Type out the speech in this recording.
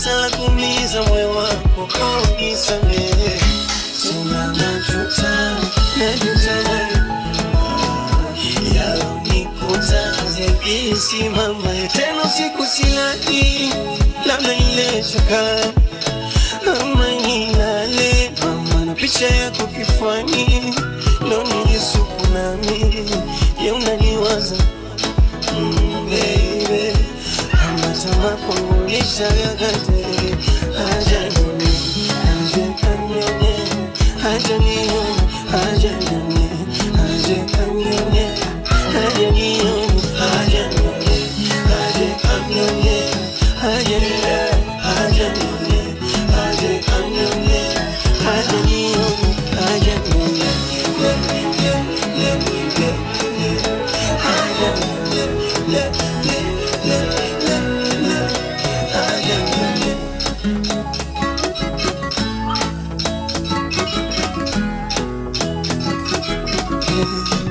kosa la kuumiza moyo wako, oh, nisamehe. Tena najuta, najuta yalonikuta zikisimama tena usiku silali, labda ile shaka ama nilale mama na picha yako kifuani, ndo nijisuku nami je, unaniwaza mm, baby ama tamaa kwangu lishagagate haja nione haja kanione haja nione haja nione haja kanione haja nione haja nione haja kanione haja nione haja nione haja kanione haja nione haja nione le le le le le haja nione le le le le le haja nione Yeah.